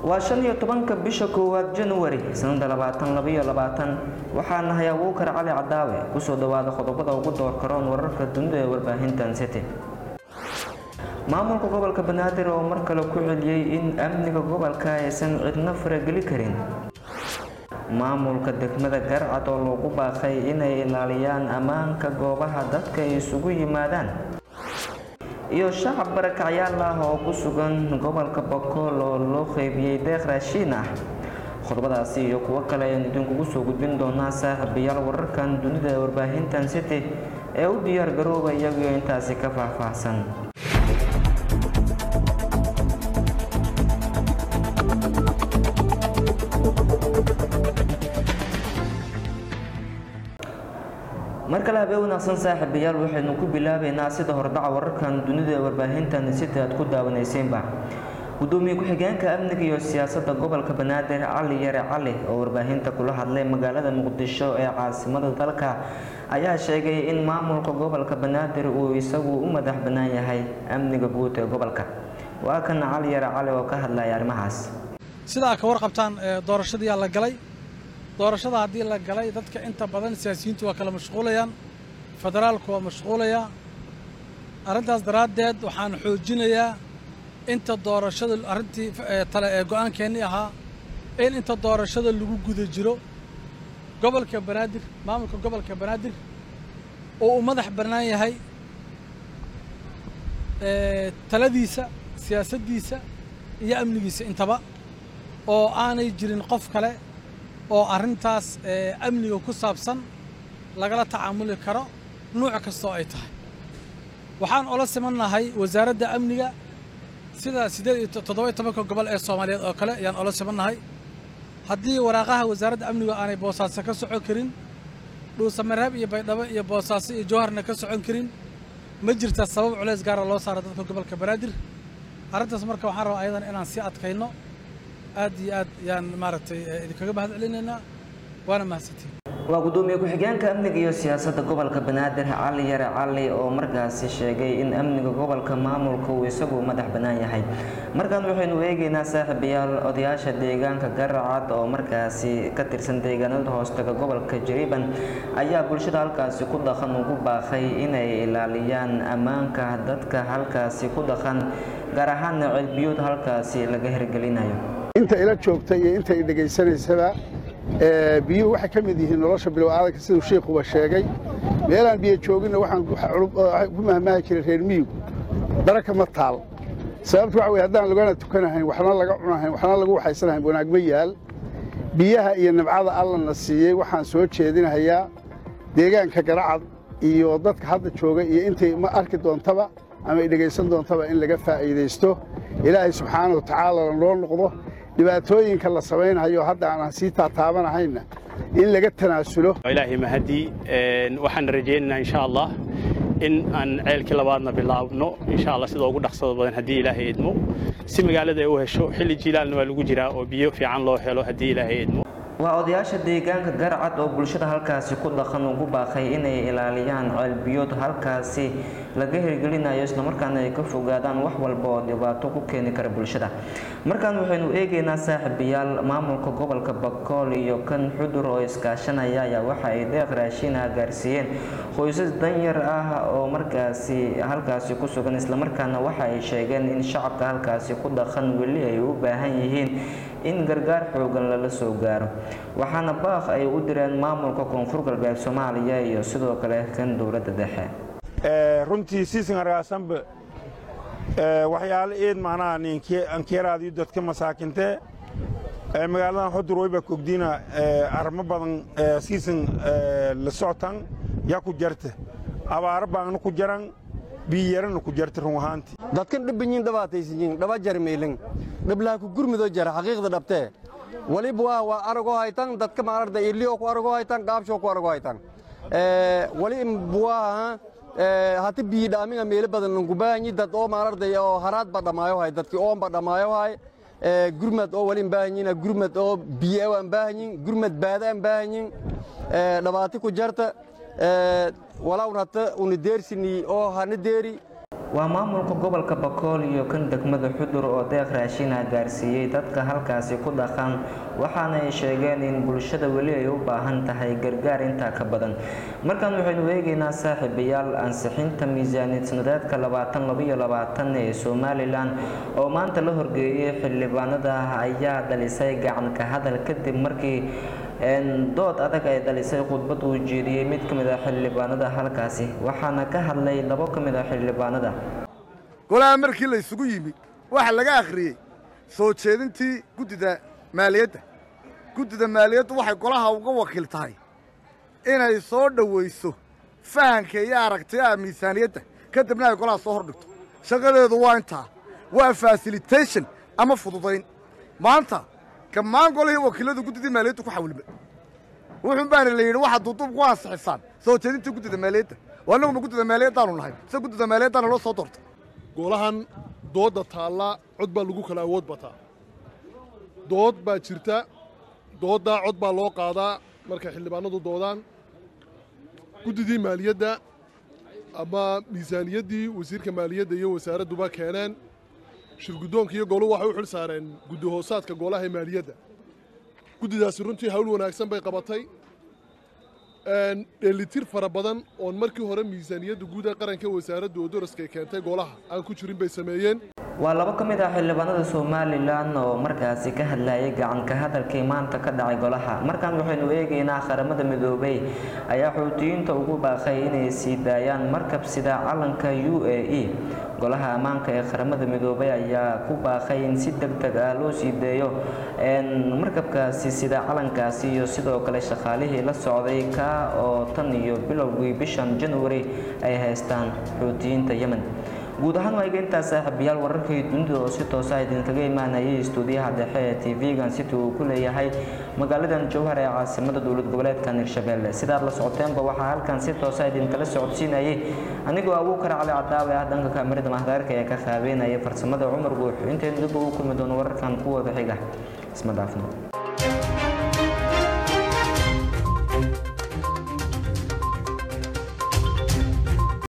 waa shan iyo tobanka bisha koowaad januari sanada labaatan labaiyo labaatan waxaa nahay abuukar cali cadaawe kusoo dhawaada qodobada ugu doorkaroon wararka dunida ee warbaahintan city maamulka gobolka banaadir oo mar kale ku celiyey in amniga gobolka aysan cidna farageli karin maamulka degmada garcad oo loogu baaqay inay ilaaliyaan ammaanka goobaha dadka ay isugu yimaadaan iyo shacab barakacyaal ah oo ku sugan gobolka bokool oo loo qeybiyey deeq raashiin ah qodobadaasi iyo kuwo kale ayaan idinkugu soo gudbin doonaa saaxiibayaal wararkan dunida ee warbaahintan city ee u diyaar garooba iyagoo intaasi ka faahfaahsan mar kale habee wanaagsan saaxiibayaal waxaynu ku bilaabeynaa sida hordhaca wararkan dunida ee warbaahintan city aad ku daawanayseynba gudoomiye ku-xigeenka amniga iyo siyaasadda gobolka banaadir cali yare cali oo warbaahinta kula hadlay magaalada muqdisho ee caasimada dalka ayaa sheegay in maamulka gobolka banaadir uu isagu u madax bannaan yahay amniga guud ee gobolka waa kan cali yare cali oo ka hadlaya arrimahaas sidaa ka warqabtaan doorashadiyaa la galay doorashada haddii la galay dadka inta badan siyaasiyiintu waa kala mashquulayaan federaalku waa mashquulayaa arrintaas daraaddeed waxaan xoojinayaa inta doorashada arrintii tale ee go'aankeennii ahaa in inta doorashada lagu guda jiro gobolka banaadir maamulka gobolka banaadir oo uu madax bannaan yahay taladiisa siyaasaddiisa iyo amnigiisa intaba oo aanay jirin qof kale oo arrintaas amniga ku saabsan lagala tacaamuli karo nuuc kastoo ay tahay waxaan ola simannahay wasaaradda amniga sida siddeed iyo toddoba iyo tobanka gobol ee soomaaliyeed oo kale ayaan ola simannahay haddii waraaqaha wasaaradda amniga aanay boosaaso ka socon karin dhuusamareeb iyo baydhabo iyo boosaaso iyo jowharna ka socon karin ma jirta sabab culays gaara loo saaro dadka gobolka banaadir arrintaas marka waxaan rabaa ayadan inaan sii adkayno aad iyo aad yaan maaragtay idinkaga mahad celinaynaa waana mahadsantiin waa gudoomiye ku-xigeenka amniga iyo siyaasadda gobolka banaadir cali yare cali oo markaasi sheegay in amniga gobolka maamulka uu isagu madax bannaan yahay markaan waxaynu eegeynaa saaxiibayaal odayaasha deegaanka garacad oo markaasi ka tirsan deegaanada hoostaga gobolka jariban ayaa bulshada halkaasi ku dhaqan ugu baaqay inay ilaaliyaan ammaanka dadka halkaasi ku dhaqan gaar ahaana ceelbiyood halkaasi laga hirgelinayo inta ila joogta iyo inta i dhegaysanaysaba biyuhu waxay ka mid yihiin nolosha bilowaadanka siduu shiikuba sheegay meelaan biyo jooginna waxaan ku mahmaahi jiray reer miyigu daraka ma taal sababtu waxa weye haddaan lagana tukanahayn waxna laga cunahayn waxna lagu waxaysanahayn wanaag ma yaal biyaha iyo nabcada allana siiyey waxaan soo jeedinahayaa deegaanka garacad iyo dadka hadda jooga iyo intay ma arki doontaba ama ay dhegaysan doontaba in laga faa'iidaysto ilaahay subxaana wa tacaalana loo noqdo dhibaatooyinka la samaynayo hadda aan sii taataabanahayna in laga tanaasulo ilaahay mahadii waxaan rajaynaynaa insha allah in aan ceelkii labaadna bilaabno insha allah sida ugu dhaqsada badan haddii ilaahay idmo si magaalada ay u hesho xilli jiilaalna waa lagu jiraa oo biyo fiican loo helo haddii ilaahay idmo waa odayaasha deegaanka garcad oo bulshada halkaasi ku dhaqan ugu baaqay inay ilaaliyaan ceelbiyood halkaasi laga hirgelinayo islamarkaana ay ka fogaadaan wax walba oo dhibaato ku keeni kara bulshada markaan waxaynu eegeynaa saaxiibayaal maamulka gobolka bakool iyo kan xudur oo iskaashanaya ayaa waxa ay deeq raashiina gaarsiiyeen qoysas danyar ah oo markaasi halkaasi ku sugan islamarkaana waxa ay sheegeen in shacabka halkaasi ku dhaqan weli ay u baahan yihiin in gargaar xoogan lala soo gaaro waxaana baaq ay u direen maamulka koonfur galbeed soomaaliya iyo sidoo kale kan dowladda dhexe runtii siisan argaasanba waxyaalo eed macnaha ankeeraadiyo dadka masaakintee magaaladan xudur wayba kogdiina arrimo badan siisan la socotan yaa ku jarta abaaro baangna ku jaran biyarana ku jarta run ahaantii dadkan dhibbanyiin dhabaataysanyiin dhaba jarmeelin dhiblaa ku gurmidoo jara xaqiiqda dhabtee waliba waa waa aragoo haytan dadka maararda iliyoo ku aragoo haytan gaabshoo ku aragoo haytan wali buwaaha hati biyi dhaaminga meelo badan langubaahanyi dad oo maararday oo haraad ba dhammaayo hay dadki oon ba dhammaayo hay gurmad oo wali baahanyiina gurmad oo biyo waan baahanyin gurmad baadaan baahanyin dhabaati ku jarta walawn hata una deersini oo hana deeri waa maamulka gobolka bakool iyo kan degmada xudur oo deeq raashina gaarsiiyey dadka halkaasi ku dhaqan waxaana ay sheegeen in bulshada weli ay u baahan tahay gargaar intaa ka badan markaan waxaynu eegaynaa saaxiibayaal ansixinta miisaaniyad sanadeedka labaatan labaiyo labaatan ee somalilan oo maanta la horgeeyay xildhibaanada ayaa dhalisay gacan ka hadal kadib markii dood adag ay dhalisay khudbad uu jeediyey mid ka mid ah xildhibaanada halkaasi waxaana ka hadlay labo ka mid ah xildhibaanada golaha markii la isugu yimi waxaa laga akhriyey soo jeedintii guddida maaliyadda guddida maaliyaddu waxay golaha uga wakiil tahay inay soo dhowayso fahanka iyo aragtiyaha miisaaniyadda kadibna ay golaha soo hordhigto shaqadeedu waa intaa waa fasilitation ama fududayn maanta gammaan golihii wakiiladu guddidii maaliyaddu ku xawilma wuxuun baana la yidhi waxaad duuduub ku ansixisaan soo jeedintii guddida maaliyadda waa annaguma guddida maaliyaddaanu nahay se guddida maaliyaddaana loo soo doortay golahan doodda taallaa cod baa lagu kala awood bataa dood baa jirta dooddaa cod baa loo qaadaa markay xildhibaanadu doodaan guddidii maaliyadda ama miisaaniyaddii wasiirka maaliyadda iyo wasaaradduba keeneen shirguddoonka iyo goluhu waxay u xil saareen guddi hoosaadka golaha maaliyadda guddidaasi runtii hawl wanaagsan bay qabatay dheelitir fara badan oon markii hore miisaaniyadda guud ee qaranka wasaaradda oo daraskay keentay golaha aan ku jirin bay sameeyeen waa labo ka mid ah xildhibaanada somalilan oo markaasi ka hadlayay gacanka hadalkii maanta ka dhacay golaha markaan waxaynu eegaynaa qaramada midoobay ayaa xuutiyiinta ugu baaqay inay sii daayaan markab sida calanka u a e golaha ammaanka ee qaramada midoobay ayaa ku baaqay in si deg deg ah loo sii deeyo markabkaasi sida calankaasi iyo sidoo kale shaqaalihii la socday ka oo tan iyo bilowgii bishan january ay haystaan xuutiyiinta yemen guud ahaan waa intaas saaxiibayaal wararkii dunida oo si toosa idinkaga imaanayay istuudiyaha dhexe ee tv-gan city uu ku leeyahay magaaladan jowhar ee caasimada dowlad goboleedka hirshabelle sidaad la socoteenba waxaa halkan si toosa idinkala socodsiinayay anigoo abuukar cali cadaawe ah dhanka kaamirada mahdaarka ee ka qaabeynaya farsamada cumar guux intaynu dib ugu kulmi doono wararkan kuwada xiga isma dhaafno